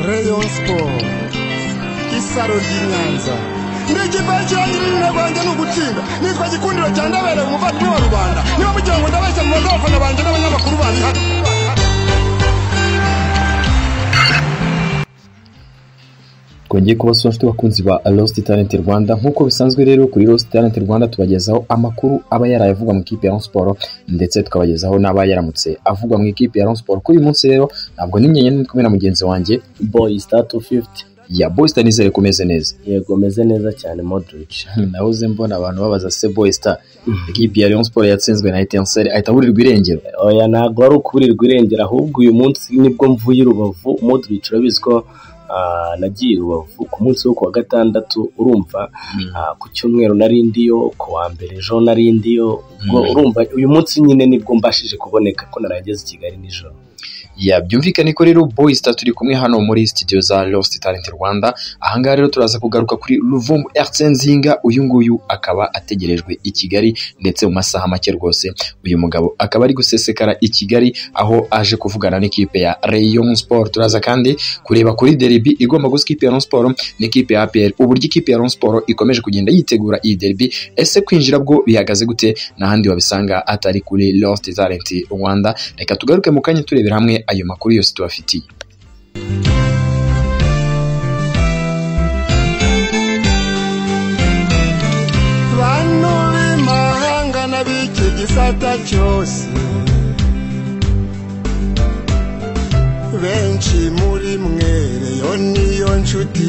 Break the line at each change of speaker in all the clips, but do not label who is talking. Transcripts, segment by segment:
Rayon Sport isaro ry'inyanza ni ikipe kirangirira rwanjye ni ugutsinda nitwa gikundiro cya ndabereye umuvandimwe wa rubanda niba mugira ngo ndabeshya mu bantu abafana banjye n'abanyamakuru bandi hano
twongeye kubasura nshuti bakunzi ba Lost Talent Rwanda nk'uko bisanzwe rero kuri Lost Talent Rwanda tubagezaho amakuru aba yaraye avugwa mu ikipe ya Rayon Sports ndetse tukabagezaho n'aba yaramutse avugwa mu ikipe ya Rayon Sports kuri uyu munsi rero ntabwo n'inyenyeri ndi kumwe na mugenzi wanjye
boyi sitatu fifuti
ya Boy Star nizere ko umeze neza
yego meze neza cyane modrici
nahoze mbona abantu babaza se Boy Star ikipe ya Rayon Sports yatsinzwe na Etincelle ahita aburirwa irengero
oya ntabwo wari ukuburirwa irengero ahubwo uyu munsi nibwo mvuye i rubavu modrici urabizi ko ah, nagiye i rubavu ku munsi wo kuwa gatandatu urumva ah, ku cyumweru nari ndiyo ku wa mbere ejo nari ndiyo ubwo urumva uyu munsi nyine nibwo mbashije kuboneka ko narageze i kigali nijoro
ya byumvikane ko rero Boy Star turi kumwe hano muri studio za Lost Talent Rwanda ahangaha rero turaza kugaruka kuri Luvumbu RC Nzinga uyu nguyu akaba ategerejwe i Kigali ndetse mu masaha make rwose uyu mugabo akaba ari gusesekara i Kigali aho aje kuvugana n'ikipe ya Rayon Sport turaza kandi kureba kuri derby igomba gusa ikipe ya Rayon Sport n'ikipe ya APR uburyo ikipe ya Rayon Sport ikomeje kugenda yitegura iyi derby ese kwinjira bwo bihagaze gute n'ahandi wabisanga atari kuri Lost Talent Rwanda reka tugaruke mu kanya turebera hamwe ayo makuru yose tubafitiye
bantu b'imahanga n'ab'iki gisata cyose benshi muri mwe reyo niyo nshuti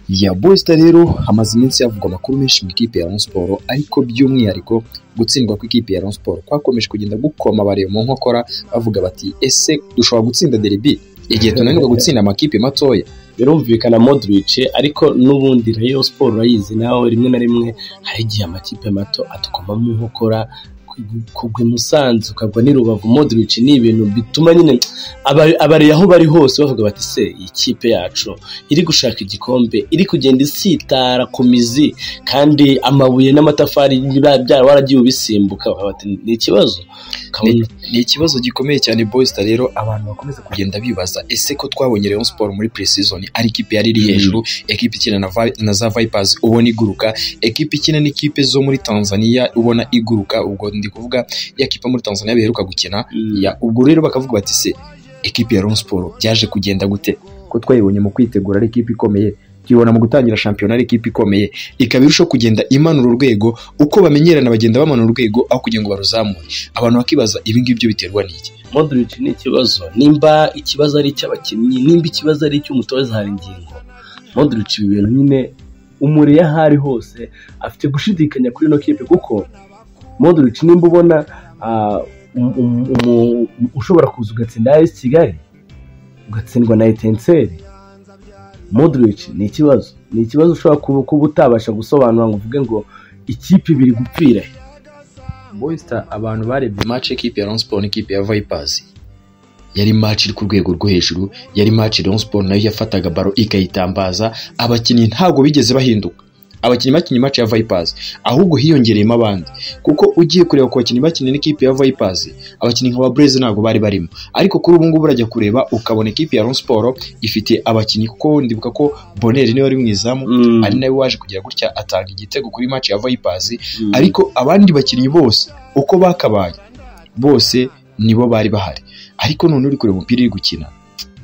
ya Boy Star rero hamaze iminsi havugwa amakuru menshi mu ikipe ya Rayon Sports ariko by'umwihariko gutsindwa kw'ikipe ya Rayon Sports kwakomeje kugenda gukoma bareba mu nkokora bavuga bati ese dushobora gutsinda derby igihe tunanirwa gutsinda amakipe matoya
birumvikana modrici ariko n'ubundi rayo siporo urayizi nawe rimwe na rimwe hari igihe amakipe mato atukoma mu nkokora ku- kugwa i musanze ukagwa n'i rubavu modrici ni ibintu bituma nyine aba- abari aho bari hose bavuga bati se iyi kipe yacu iri gushaka igikombe iri kugenda isitara ku mizi kandi amabuye n'amatafari biba byara waragiye ubisimbuka Bakavuga bati ni ikibazo ukabona
ni ikibazo gikomeye cyane Boy Star rero abantu bakomeza kugenda bibaza ese ko twabonye Rayon Sports muri pre-season ari ikipe yari iri hejuru ekipe ikina na, Vi- na za Vipers ubona iguruka ekipe ikina n'ikipe zo muri Tanzania ubona iguruka ubwo ndi kuvuga ya kipe muri Tanzania biheruka gukina ya ubwo rero bakavuga bati se ekipe ya Rayon Sports byaje kugenda gute ko twayibonye mu kwitegura ari ikipe ikomeye tuyibona mu gutangira shampiyona ari ikipe ikomeye ikaba irushaho kugenda imanura urwego uko bamenyerana bagenda bamanura urwego aho kugira ngo baruzamure abantu bakibaza ibi ngibyo biterwa n'iki
modric ni ikibazo nimba ikibazo ari icy'abakinnyi nimba ikibazo ari icy'umutoza hari ingingo modric ibi bintu nyine umure iyo aho ari hose afite gushidikanya kuri ino kipe kuko modric nimba ubona ah, um- um- um- ushobora kuza ugatsinda as kigali ugatsindwa na etenseri modric ni ikibazo ni ikibazo ushobora kuba kuba utabasha gusobanura ngo uvuge ngo ikipe ibiri gupfira he."
boysta abantu barebye match ekipe ya Rayon Sports n'ikipe ya Vipers yari match iri ku rwego rwo hejuru yari match Rayon Sports nayo yafataga baro ikayitambaza abakinnyi ntabwo bigeze bahinduka abakinnyi bakinnye match ya Vipers ahubwo hiyongereyemo abandi kuko ugiye kureba ku bakinnyi bakinnye n'ikipe ya Vipers abakinnyi nka Blaze ntabwo bari barimo ariko kuri ubu ngubu urajya kureba ukabona ikipe ya Rayon Sports ifite abakinnyi kuko ndibuka ko Bonner niwe wari mu izamu
Mm.
ari nawe waje kugira gutya atanga igitego kuri match ya Vipers
Mm.
ariko abandi bakinnyi bose uko bakabaye bose nibo bari bahari ariko none uri kureba umupira uri gukina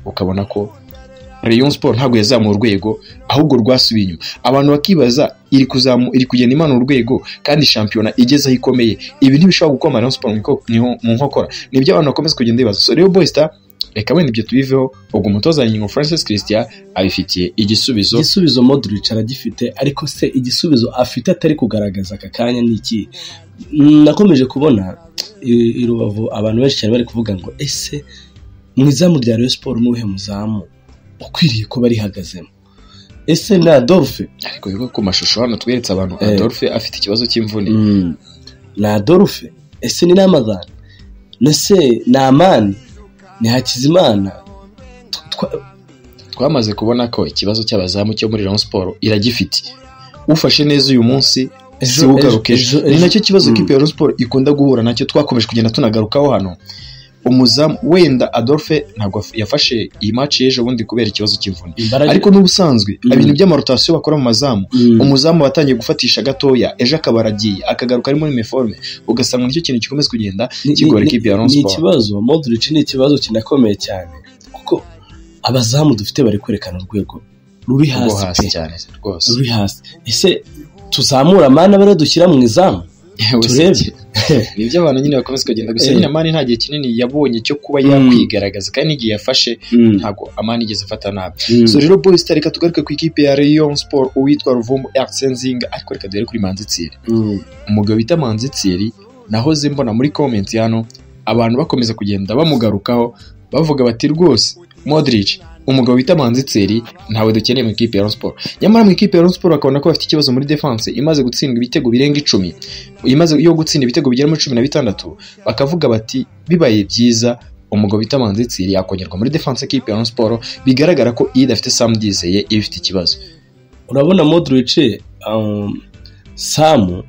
ukabona ko Rayon Sport ntabwo yazamuye urwego ahubwo rwasubiye inyuma abantu bakibaza iri kuzamu iri kugenda imanura urwego kandi shampiyona igeze aho ikomeye ibi ntibishobora gukoma Rayon Sport mu iko- mu- mu nkokora nibyo abantu bakomeza kugenda bibaza so rero Boy Star reka wenda ibyo tubiveho ubwo umutoza ngingo Francis Christian abifitiye igisubizo
igisubizo modric aragifite ariko se igisubizo afite atari kugaragaza aka kanya ni iki Mm, nakomeje kubona i i rubavu abantu benshi cyane bari kuvuga ngo ese mu izamu rya Rayon siporo ni uwuhe muzamu ukwiriye kuba rihagazemo ese ni adolphe
ariko bivuga ku mashusho hano tweretse abantu
Eh.
Adolphe afite ikibazo cy'imvune
Mm. ni adolphe ese ni namazana nese ni amani ni hakizimana Tw- twa-
twamaze kubona ko ikibazo cy'abazamu cyo muri Rayon Sports iragifite ufashe neza uyu munsi
Ejo-
si ugaruke
ejo- ejo-
ni nacyo kibazo
Mm.
ikipe ya Rayon Sports ikunda guhura nacyo twakomeje kugenda tunagarukaho hano umuzamu wenda adolphe ntabwo yaf- yafashe iyi match y'ejo bundi kubera ikibazo cy'imvune
imbaraga
ariko n'ubusanzwe
Mm.
ibintu by'amarotasiyo bakora mu mazamu
Mm.
umuzamu watangiye gufatisha gatoya ejo akaba aragiye akagaruka arimo uniforme ugasanga nicyo kintu gikomeza kugenda
Ni-
kigora
ni-
ikipe ya Rayon
ni
Sports.
ikibazo Modric ni ikibazo kinakomeye cyane kuko abazamu dufite bari kwerekana urwego ruri
rwo
hasi
hasi
pe.
cyane rwose
ruri hasi ese tuzamura amana bare dushyira mu izamu
Yewe se
turebe.
ki- ni ibyo abantu nyine bakomeza kugenda gusa
Eh.
nyine amani nta gihe kinini yabonye cyo kuba
Mm.
yakwigaragaza kandi n'igihe yafashe ntabwo amani yigeze afata nabi so rero boys reka tugaruke ku ikipe ya Rayon Sport uwitwa Ruvumu Ertsenzinga ariko reka duhere kuri Manzi Thierry
Mm.
umugabo bita Manzi Thierry nahoze mbona muri comment hano abantu bakomeza kugenda bamugarukaho bavuga bati rwose Modric umugabo bita Manzi Thierry ntawe dukeneye mu ikipe ya Rayon Sport nyamara mu ikipe ya Rayon Sport bakabona ko bafite ikibazo muri defense imaze gutsindwa ibitego birenga icumi imaze yo gutsinda ibitego bigera muri cumi na bitandatu bakavuga bati bibaye byiza umugabo bita Manzi Thierry yakongerwa muri defense ikipe ya Rayon Sport bigaragara ko iyo idafite Sam Dizeye iba ifite ikibazo
urabona Modric um, Sam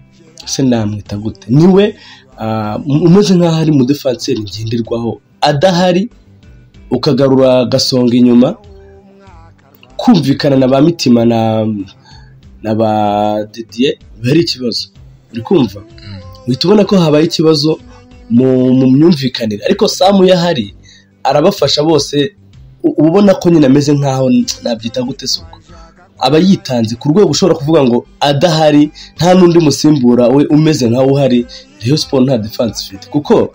se namwita gute niwe ah, umeze nk'aho ari mu defanseri ngenderwaho adahari ukagarura gasonga inyuma kumvikana na ba mitima na na ba Didier biba ari ikibazo uri kumva uhita ubona ko habaye ikibazo mu, mu myumvikanire ariko Sam iyo ahari arabafasha bose u- uba ubona ko nyine ameze nk'aho nabyita gute se ubwo aba yitanze ku rwego ushobora kuvuga ngo adahari nta n'undi musimbura we umeze nkawe uhari Rayon Sport nta defense ifite kuko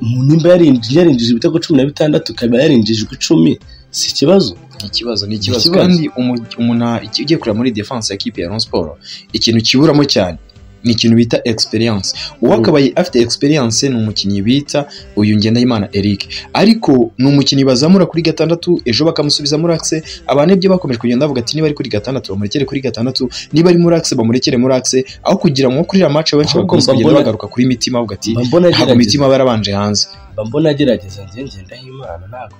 mu nimba yarinjije yarinjije ibitego cumi na bitandatu ikaba yarinjijwe icumi si ikibazo
ikibazo ni ikibazo
ikibazo.
kandi umu- umuntu a- iki- ugiye kureba muri defense ya kipe ya Rayon Sport ikintu kiburamo cyane ni ikintu bita experience uwakabaye afite experience ni umukinnyi bita uyu Ngendahimana Eric ariko ni umukinnyi bazamura kuri gatandatu ejo bakamusubiza muri axe abantu ibyo bakomeje kugenda bavuga ati niba ari kuri gatandatu bamurekere kuri gatandatu niba ari muri axe bamurekere muri axe aho kugira ngo kuri iriya match benshi
Ahubwo
bakomeza
mba
kugenda
mbona-
bagaruka kuri mitima bavuga ati
mba mbona
ntabwo
agerageza
mitima barabanje hanze
mba mbona agerageza njye ngendaho imana ntabwo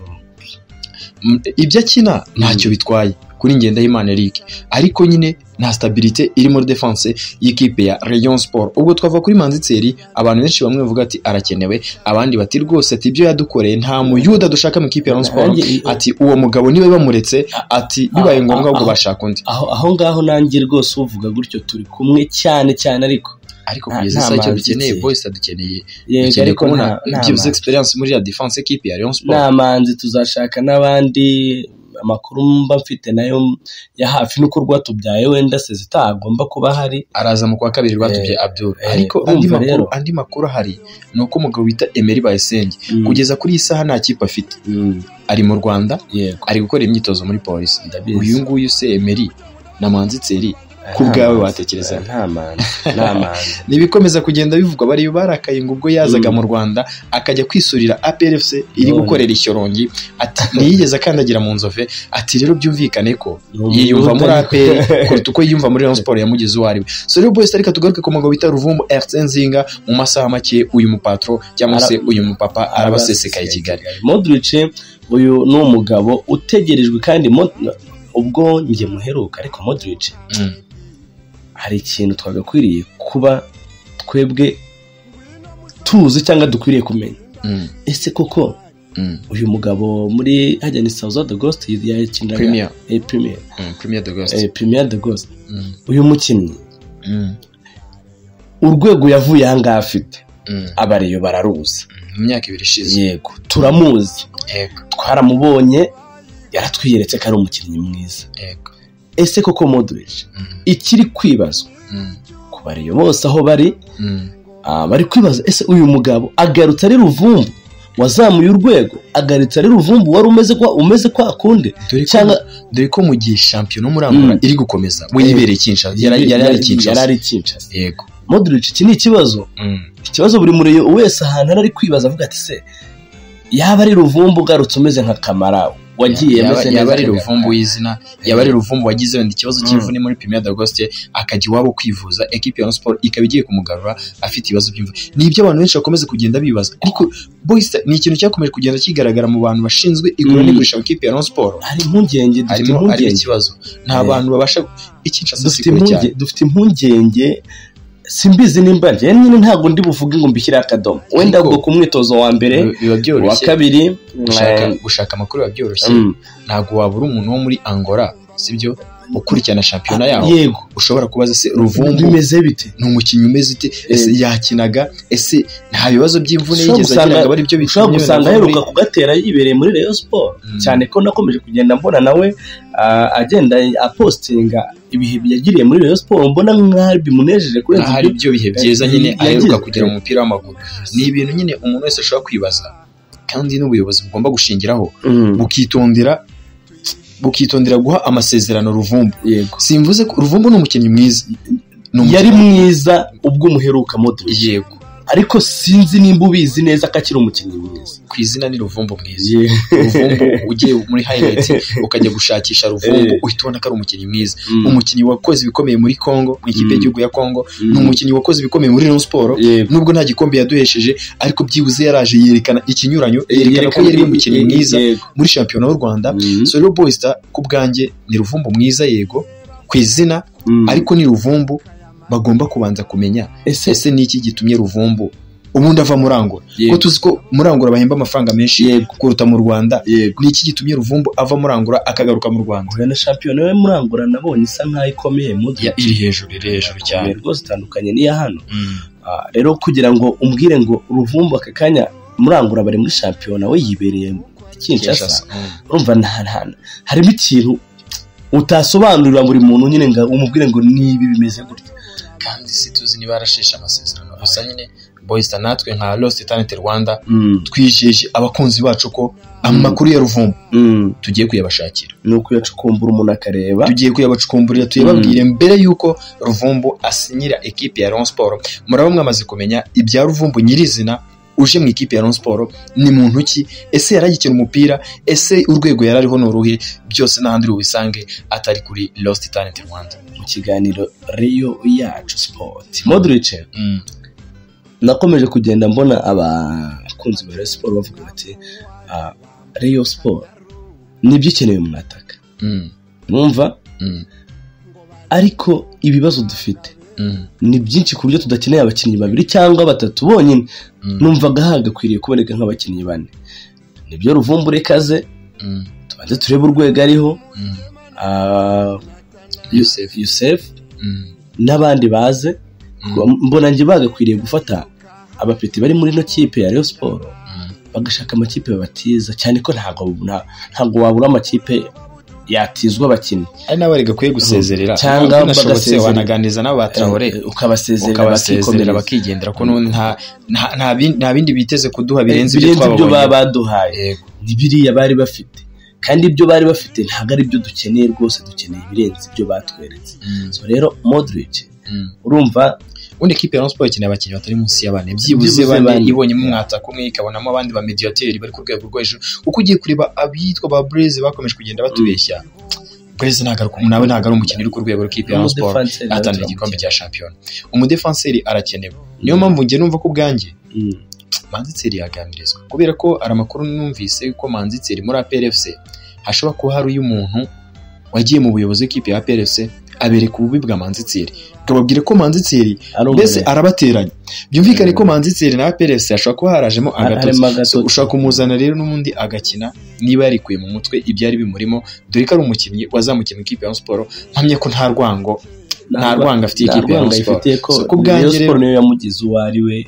M- ibyo akina ntacyo bitwaye kuri Ngendahimana Eric ariko nyine nta stabilité iri muri defense y'ikipe ya Rayon Sport ubwo twava kuri Manzi Thierry abantu benshi bamwe bavuga ati arakenewe abandi bati rwose ati ibyo yadukoreye nta muyuda dushaka mu ikipe ya Rayon Sport
Nanjye-
ati uwo mugabo niwe bamuretse ati bibaye ngombwa ahubwo
Ah, ah,
bashaka undi
aho aho ngaho nanjye rwose uvuga gutyo turi kumwe cyane cyane ariko
ariko
nta-
kugeza
nta
isaha icyo
Manzi
dukeneye
Thierry.
boys dukeneye
yego
dukeneye
ariko
kubona
nta nta
byibuze
manzi.
experience muri ya defense y'ikipe ya Rayon Sport
nta manzi tuzashaka n'abandi amakuru mba mfite nayo ya hafi n'uko rwatubyaye wenda sezita agomba kuba ahari
araza mu kwa kabiri rwatubye Abdul
eh,
ariko
urumva
andi makuru
rero.
andi makuru ahari ni uko umugabo bita Emery Bayisenge kugeza kuri iyi saha nta kipe afite
Mm,
ari mu Rwanda
yego
ari gukora imyitozo muri polisi
ndabizi.
uyu nguyu se Emery na Manzi Thierry ku
Nta
bwawe
manzi,
watekereza.
nta manzi nta manzi
ni ibikomeza kugenda bivugwa bari barakaye ngo ubwo yazaga
Mm.
mu Rwanda akajya kwisurira APRFC iri
None.
gukorera ishyorongi ati ntiyigeze akandagira mu nzove ati rero byumvikane ko yiyumva muri APR kuruta uko yiyumva muri Rayon Sports yamugize uwo ari we so rero boys ariko tugaruke ku mugabo bita Ruvumbu Ertsenzinga mu masaha make uyu mupatro cyangwa se
Ara-
uyu mupapa arabasesekaye i Kigali
Modric uyu ni umugabo utegerejwe kandi Mod- ubwo njye muheruka ariko Modric
Mm.
hari ikintu twagakwiriye kuba twebwe tuzi cyangwa dukwiriye kumenya
Mm.
ese koko
Mm.
uyu mugabo muri hajya ni South de Ghost yakiniraga
Premier
eh, Premier
Mm, Premier de Ghost
eh, Premier de Ghost
Mm.
uyu mukinnyi
Mm.
urwego yavuye aha ngaha afite
Mm.
abariyo bararuzi
mu myaka ibiri ishize
yego turamuzi
yego
twaramubonye yaratwiyeretse ko ari umukinnyi mwiza
yego
ese koko Modric
Mm.
ikiri kwibazwa
Mm.
ku bariyo bose aho bari
Mm.
ah, bari kwibaza ese uyu mugabo agarutse ari ruvumbu wazamuye urwego agarutse ari ruvumbu wari umeze kwa umeze kwa kundi
dore ko
Cyangwa-
dore ko mu gihe shampiyona umurangura
Mm.
iri gukomeza we yibereye Kinshasa yari yari ari
yari
Kinshasa
ari Kinshasa
yego
Modric iki ni ikibazo
Mm.
ikibazo buri mureye wese ahantu ari ari kwibaza avuga ati se yaba ari ruvumbu ugarutse umeze nka kamara wagiye
Yaba-
ameze neza
yaba ari
nka
ruvumbu
Kamara.
w'izina yaba ari ruvumbu wagize wenda ikibazo cy'imvune muri Premier d'Agoste akajya iwabo kwivuza ekipe ya Rayon Sports ikaba igiye kumugarura afite ibibazo by'imvune ni ibyo abantu benshi bakomeza kugenda bibaza ariko boys ni ikintu cyakomeje kugenda kigaragara mu bantu bashinzwe igura
Mm.
n'igurisha mu ikipe ya Rayon Sports
hari impungenge dufite
harimo harimo
impungenge
ikibazo nta
Eh.
bantu babasha ikinshasa si
dufite
kure cyane
impungenge dufite impungenge simbizi nimba njyewe nyine ntabwo ndi buvuge ngo mbishyire akadomo wenda
Ariko-
ubwo ku mwitozo wa mbere
biba
wa
byoroshye
kabiri
gushaka
eh,
gushaka amakuru biba byoroshye
mm,
ntabwo wabura umuntu wo muri angola sibyo ukurikirana shampiyona yaho
yego
ushobora kubaza se ruvumbu
bimeze bite
ni umukinnyi umeze ute ese yakinaga ese nta bibazo by'imvune
Ushobora
yigeze
gusanga-
agira ngo ari byo bituma
ushobora gusanga
yemera
aheruka
muri-
kugatera yibereye muri Rayon Sport
Mm.
cyane ko nakomeje kugenda mbona nawe ah, agenda apostinga ibihe yagiriye muri Rayon Sport mbona nk'aho bimunejeje kurenza
ahari
ibyo
ibyo bihe byiza nyine
Yagize-
aheruka kugera mu mupira w'amaguru ni ibintu nyine umuntu wese ashobora kwibaza kandi n'ubuyobozi bugomba gushingiraho
Mm,
bukitondera bukitondera guha amasezerano ruvumbu
yego
simvuze ko ruvumbu ni umukinnyi mwiza Ni umukinnyi-
yari mwiza ubwo umuheruka Modric
yego
ariko sinzi nimba ubizi neza ko akiri umukinnyi mwiza
ku izina ni ruvumbu mwiza ruvumbu ugiye muri hayirayiti ukajya gushakisha ruvumbu
Eh.
uhita ubona ko ari umukinnyi mwiza
Mm,
umukinnyi wakoze ibikomeye muri Congo mu ikipe
Mm.
y'igihugu ya Congo
mm,
ni umukinnyi wakoze ibikomeye muri Rayon Sport
yego
nubwo nta gikombe yaduhesheje ariko byibuze yaraje yerekana ikinyuranyo yerekana ko
Yerekana-
yari umukinnyi mwiza
yego.
muri shampiyona y'u Rwanda
Mm,
so rero Boys Star ku bwanjye ni ruvumbu mwiza yego ku izina
mm.
ariko ni ruvumbu bagomba kubanza kumenya
ese
ese ni iki gitumye ruvumbu ubundi ava murangura ko
yego
tuzi ko murangura bahemba amafaranga menshi kuruta mu Rwanda
yego
ni iki gitumye ruvumbu ava murangura akagaruka mu Rwanda
Oya na shampiyona yo murangura nabonye isa nkaho ikomeye Modric
Ya- iri hejuru iri hejuru cyane
rwose itandukanye n'iya hano
Mm.
Ah, rero kugira ngo umbwire ngo uruvumbu aka kanya murangura bari muri shampiyona we yibereye mu Kinshasa
Mm.
urumva nta- nta- harimo ikintu utasobanurira buri muntu nyine ngo umubwire ngo nibi bimeze gutya
kandi si tuzi niba yarasheshe amasezerano gusa nyine boyista natwe nka lost talent rwanda
Mm,
twijeje abakunzi bacu ko amakuru ya ruvumbu
mm,
tugiye kuyabashakira
ni ukuyacukumbura umuntu akareba
tugiye kuyabacukumburira tuyababwire mbere y'uko ruvumbu asinyira ekipe ya Rayon Sport muraba mwamaze kumenya ibya ruvumbu nyirizina uje mu ikipe ya Rayon Sport ni muntu ki ese yaragikina umupira ese urwego yarariho ni uruhe byose n'ahandi ubisange atari kuri lost talent rwanda
mu kiganiro Rio yacu sport Modric
mm.
nakomeje kugenda mbona abakunzi ba Rayon Sport bavuga bati ah, Rayon Sport nibyo ikeneye umuntu ataka
Mm.
mwumva
Mm.
ariko ibibazo dufite
Mm.
ni byinshi ku buryo tudakeneye abakinnyi babiri cyangwa batatu bonyine
Mm.
numvaga hagakwiriye kuboneka nk'abakinnyi bane nibyo ruvumbu rekaze
Mm.
tubanze turebe urwego ariho
Mm.
ah,
Youssef.
Youssef
Mm.
n'abandi baze mbona njye bagakwiriye gufata abapeti bari muri ino kipe ya Rayon Sport
Mm.
bagashaka amakipe babatiza cyane ko ntabwo nta- ntabwo wabura amakipe yatizwa abakinnyi
ari nabari gakwiye gusezerera
Cyangwa
Ntabwo binashobotse
bagasezerera.
wanaganiriza n'aba Traore
Eh, ukabasezerera
ukabasezerera
bakikomereza
bakigendera ko n'ubundi nta nta- nta bin- nta bindi biteze kuduha birenze ibyo
birenze ibyo baba
twababonye
baduhaye
Yego.
ni biriya bari bafite kandi ibyo bari bafite ntabwo ari byo dukeneye rwose dukeneye ibirenze ibyo batweretse
Mm.
So rero Modric
Mm.
urumva
ubundi ikipe ya Rayon Sport ikeneye abakinnyi batari munsi y'abane
Byibuze
byibuze bane
bane.
ibonyemo umwataka umwe ikabonamo abandi ba mediateri bari ku rwego rwo hejuru kuko ugiye kureba abitwa ba Blaise bakomeje kugenda batubeshya Blaise ntabwo ari ku- nawe ntabwo ari umukinnyi uri ku rwego rw'ikipe ya Rayon Sport
umudefanseri
ahatanira igikombe cya shampiyona umudefanseri arakenewe niyo
Mm.
mpamvu njye numva ko ubwanjye
Mm.
manzi tseri yaganirizwa kubera ko hari amakuru numvise ko manzi tseri muri APRFC hashobora kuba hari uyu muntu wagiye mu buyobozi bw'ikipe ya APRFC abereka ububi bwa manzi tseri akababwira ko manzi tseri
Ari
mbese
umuremyi.
arabateranya byumvikane ko
Mm.
manzi tseri na APRFC hashobora kuba harajemo agatotsi
harimo agatotsi.
So, ushobora kumuzana rero n'ubundi agakina niba yarikuye mu mutwe ibyari bimurimo dore ko ari umukinnyi wazamukiye mu ikipe ya Rayon Sport mpamya ko nta rwango nta rwango afitiye
nta
ikipe ya
rwango
Rayon Sport
ayifitiye ko
So, ku bwanjye
Rayon Sport
rero-
niyo yamugize uwo ari we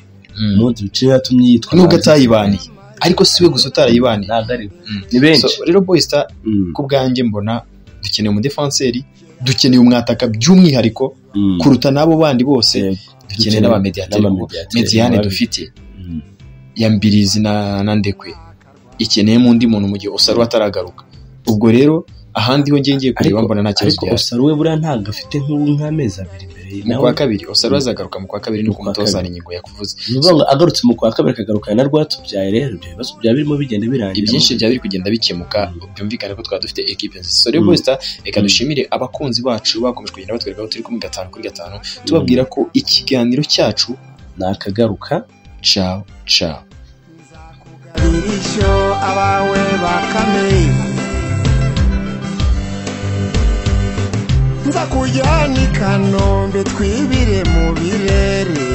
Mm.
Modric niyo yatumye yitwa
nubwo
Manchester
atayibaniye ariko siwe gusa
United.
utarayibaniye
ntabwo ari we.
Mm.
ni benshi
So, rero Boy Star
Mm.
ku bwanjye mbona dukeneye umudefanseri dukeneye umwataka by'umwihariko
Mm.
kuruta n'abo bandi bose
Yego.
dukeneye n'abamediateri
N'aba
kuko
mediateri.
mediane
Babi-
dufite
Mm.
ya mbirizi na na ndekwe ikeneyemo undi muntu mu gihe usarura ataragaruka ubwo rero ahandi ho ngiye ngiye kureba
Ariko-
mbona nta kibazo
ariko
gihari
Osaro we buriya ntabwo afite nk'ubu nk'amezi abiri imbere ye
mu
nawe
kwa kabiri usarura azagaruka mu kwa kabiri ni
Mu
uko
kwa
umutoza
kabiri.
hari ingingo yakuvuze
ni ukuvuga ngo agarutse mu kwa kabiri akagarukana na rwatubyaye rero ibyo bibazo byaba birimo bigenda birangira
ibyinshi byaba biri kugenda bikemuka byumvikane ko twaba dufite ekipe nziza so rero
Mm.
Boysta reka
Mm.
dushimire abakunzi bacu bakomeje kugenda batwereka aho turi kuri gatanu kuri gatanu tubabwira ko ikiganiro cyacu
ni akagaruka
ciao ciao
Dirisho abawe bakame nza kujyana i kanombe twibire mu birere